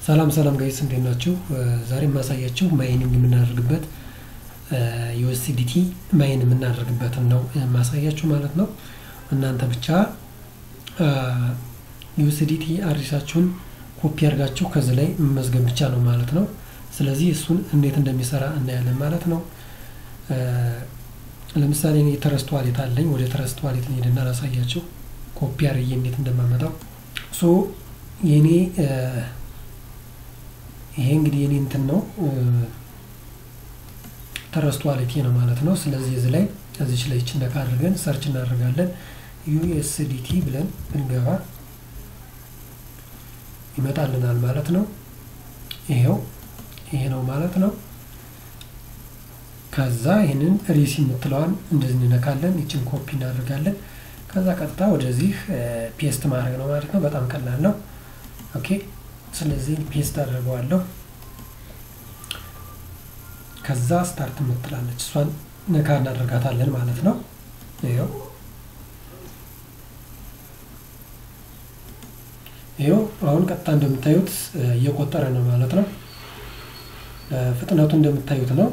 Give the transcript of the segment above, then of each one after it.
ሰላም ሰላም ጋይስ እንዴት ናችሁ? ዛሬ የማሳያችሁ ማይኒንግ የምናደርግበት ዩኤስዲቲ ማይን የምናደርግበትን ነው የማሳያችሁ ማለት ነው። እናንተ ብቻ ዩኤስዲቲ አድሬሳችሁን ኮፒ አድርጋችሁ ከዚህ ላይ መመዝገብ ብቻ ነው ማለት ነው። ስለዚህ እሱን እንዴት እንደሚሰራ እናያለን ማለት ነው። ለምሳሌ እኔ ተረስት ዋሌት አለኝ። ወደ ተረስት ዋሌት ልሄድና ላሳያችሁ ኮፒ አድርጌ እንዴት እንደማመጣው ሶ የኔ ይሄ እንግዲህ የኔ እንትን ነው ተረስት ዋሌቴ ነው ማለት ነው። ስለዚህ እዚህ ላይ እዚች ላይ ነካ አድርገን ሰርች እናደርጋለን። ዩኤስዲቲ ብለን ብንገባ ይመጣልናል ማለት ነው። ይሄው ይሄ ነው ማለት ነው። ከዛ ይህንን ሪሲ የምትለዋን እንደዚህ እንነካለን። ይችን ኮፒ እናደርጋለን። ከዛ ቀጥታ ወደዚህ ፔስት ማድረግ ነው ማለት ነው። በጣም ቀላል ነው። ኦኬ ስለዚህ ፔስት አድርገዋለሁ። ከዛ ስታርት የምትላለች እሷን ነካ እናደርጋታለን ማለት ነው። ይኸው ይኸው አሁን ቀጥታ እንደምታዩት እየቆጠረ ነው ማለት ነው። ፍጥነቱ እንደምታዩት ነው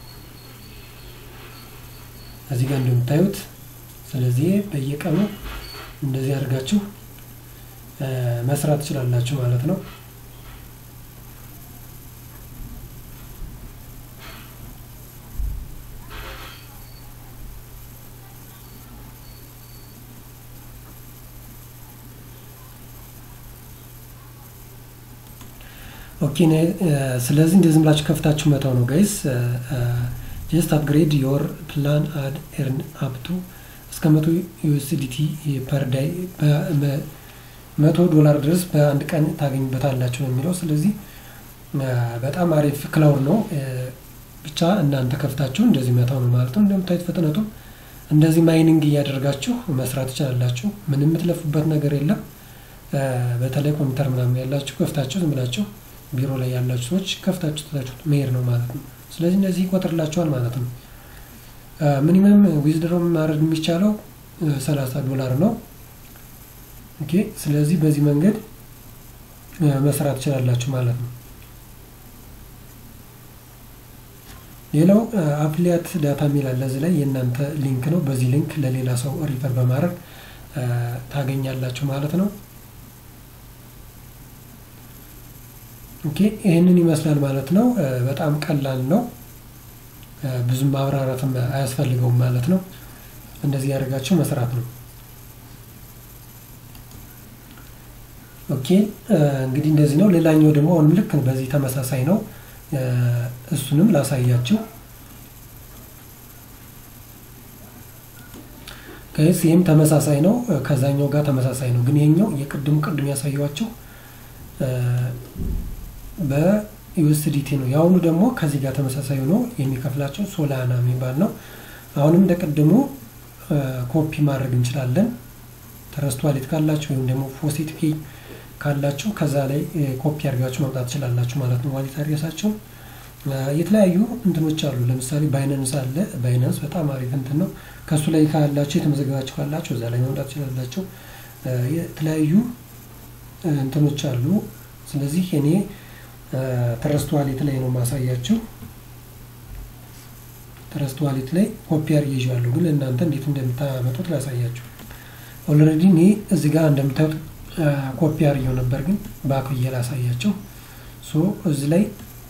እዚህ ጋር እንደምታዩት። ስለዚህ በየቀኑ እንደዚህ አድርጋችሁ መስራት ትችላላችሁ ማለት ነው። ኦኬ ስለዚህ እንደዚህ ብላችሁ ከፍታችሁ መተው ነው ጋይስ። ጀስት አፕግሬድ ዮር ፕላን አድ ኤርን አፕቱ እስከ መቶ ዩኤስዲቲ ፐር ዳይ መቶ ዶላር ድረስ በአንድ ቀን ታገኙበታላችሁ ነው የሚለው። ስለዚህ በጣም አሪፍ ክላውድ ነው። ብቻ እናንተ ከፍታችሁ እንደዚህ መተው ነው ማለት ነው። እንደምታዩት ፍጥነቱ እንደዚህ ማይኒንግ እያደረጋችሁ መስራት ትችላላችሁ። ምንም የምትለፉበት ነገር የለም። በተለይ ኮምፒውተር ምናምን ያላችሁ ከፍታችሁ ዝም ብላችሁ ቢሮ ላይ ያላችሁ ሰዎች ከፍታችሁ ትታችሁ መሄድ ነው ማለት ነው። ስለዚህ እንደዚህ ይቆጥርላችኋል ማለት ነው። ሚኒመም ዊዝድሮ ማድረግ የሚቻለው ሰላሳ ዶላር ነው። ኦኬ ስለዚህ በዚህ መንገድ መስራት ትችላላችሁ ማለት ነው። ሌላው አፕሊያት ዳታ የሚል አለ እዚህ ላይ የእናንተ ሊንክ ነው። በዚህ ሊንክ ለሌላ ሰው ሪፈር በማድረግ ታገኛላችሁ ማለት ነው። ኦኬ ይህንን ይመስላል ማለት ነው። በጣም ቀላል ነው። ብዙም ማብራራትም አያስፈልገውም ማለት ነው። እንደዚህ ያደርጋችሁ መስራት ነው። ኦኬ እንግዲህ እንደዚህ ነው። ሌላኛው ደግሞ አሁንም ልክ በዚህ ተመሳሳይ ነው። እሱንም ላሳያችሁ ከይስ ይህም ተመሳሳይ ነው። ከዛኛው ጋር ተመሳሳይ ነው። ግን ይሄኛው የቅድሙ ቅድም ያሳየዋቸው በዩኤስዲቲ ነው። የአሁኑ ደግሞ ከዚህ ጋር ተመሳሳይ ሆኖ የሚከፍላቸው ሶላና የሚባል ነው። አሁንም እንደ ቅድሙ ኮፒ ማድረግ እንችላለን። ተረስት ዋሌት ካላችሁ ወይም ደግሞ ፎሴት ፔይ ካላችሁ ከዛ ላይ ኮፒ አድርጋችሁ መምጣት ትችላላችሁ ማለት ነው። ዋሌት አድሬሳችሁ የተለያዩ እንትኖች አሉ። ለምሳሌ ባይናንስ አለ። ባይናንስ በጣም አሪፍ እንትን ነው። ከእሱ ላይ ካላችሁ የተመዘገባችሁ ካላችሁ እዛ ላይ መምጣት ትችላላችሁ። የተለያዩ እንትኖች አሉ። ስለዚህ እኔ ትረስት ዋሌት ላይ ነው ማሳያችሁ። ትረስት ዋሌት ላይ ኮፒ አድርጌ ይዤዋለሁ፣ ግን እናንተ እንዴት እንደምታመጡት ላሳያችሁ። ኦልሬዲ እኔ እዚህ ጋር እንደምታዩት ኮፒ አድርጌው ነበር፣ ግን ባክ ብዬ ላሳያቸው። ሶ እዚህ ላይ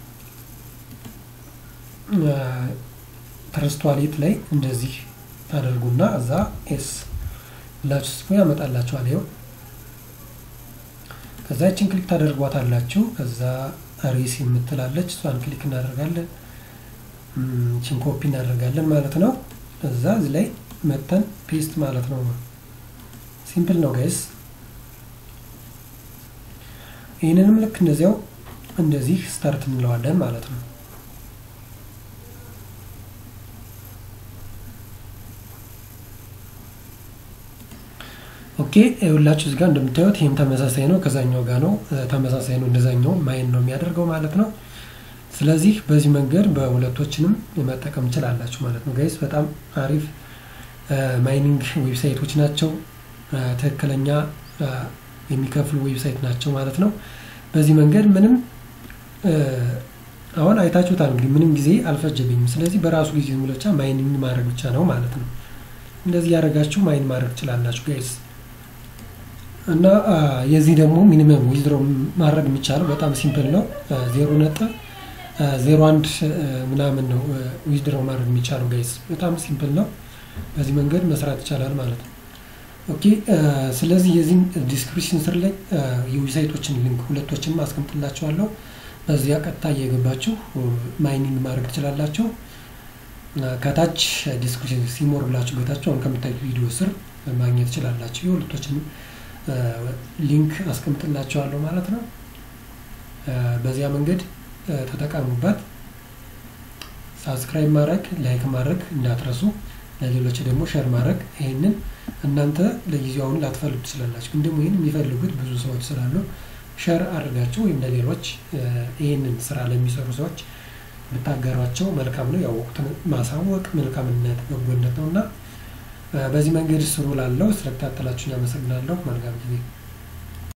ትረስት ዋሌት ላይ እንደዚህ ታደርጉና እዛ ኤስ ብላችሁ ስኩ ያመጣላችኋል። ይኸው ከዛ ይችን ክሊክ ታደርጓታላችሁ። ከዛ ሪስ የምትላለች እሷን ክሊክ እናደርጋለን። ይችን ኮፒ እናደርጋለን ማለት ነው። እዛ እዚህ ላይ መተን ፔስት ማለት ነው። ሲምፕል ነው ጋይስ። ይህንንም ልክ እንደዚያው እንደዚህ ስታርት እንለዋለን ማለት ነው። ኦኬ ሁላችሁ እዚህ ጋር እንደምታዩት ይህም ተመሳሳይ ነው፣ ከዛኛው ጋር ነው ተመሳሳይ ነው። እንደዛኛው ማይን ነው የሚያደርገው ማለት ነው። ስለዚህ በዚህ መንገድ በሁለቶችንም መጠቀም ትችላላችሁ ማለት ነው ጋይስ። በጣም አሪፍ ማይኒንግ ዌብሳይቶች ናቸው። ትክክለኛ የሚከፍሉ ዌብሳይት ናቸው ማለት ነው። በዚህ መንገድ ምንም አሁን አይታችሁታል እንግዲህ ምንም ጊዜ አልፈጀብኝም። ስለዚህ በራሱ ጊዜ ዝም ብሎ ብቻ ማይኒንግ ማድረግ ብቻ ነው ማለት ነው። እንደዚህ ያደረጋችሁ ማይን ማድረግ ትችላላችሁ ጋይስ። እና የዚህ ደግሞ ሚኒመም ዊዝድሮ ማድረግ የሚቻለው በጣም ሲምፕል ነው። ዜሮ ነጥብ ዜሮ አንድ ምናምን ነው ዊዝድሮ ማድረግ የሚቻለው ጋይስ። በጣም ሲምፕል ነው። በዚህ መንገድ መስራት ይቻላል ማለት ነው። ኦኬ ስለዚህ የዚህም ዲስክሪፕሽን ስር ላይ የዌብሳይቶችን ሊንክ ሁለቶችንም አስቀምጥላችኋለሁ። በዚያ ቀጥታ እየገባችሁ ማይኒንግ ማድረግ ትችላላችሁ። ከታች ዲስክሪፕሽን ሲሞር ብላችሁ ገብታችሁ አሁን ከምታዩት ቪዲዮ ስር ማግኘት ትችላላችሁ። የሁለቶችን ሊንክ አስቀምጥላችኋለሁ ማለት ነው። በዚያ መንገድ ተጠቀሙበት። ሳብስክራይብ ማድረግ ላይክ ማድረግ እንዳትረሱ። ለሌሎች ደግሞ ሸር ማድረግ ይህንን እናንተ ለጊዜው አሁን ላትፈልጉ ትችላላችሁ፣ ግን ደግሞ ይህን የሚፈልጉት ብዙ ሰዎች ስላሉ ሸር አድርጋቸው ወይም ለሌሎች ይህንን ስራ ለሚሰሩ ሰዎች ብታጋሯቸው መልካም ነው። ያወቁትን ማሳወቅ መልካምነት በጎነት ነው እና በዚህ መንገድ ስሩ ላለው ስለተከታተላችሁኝ አመሰግናለሁ። መልካም ጊዜ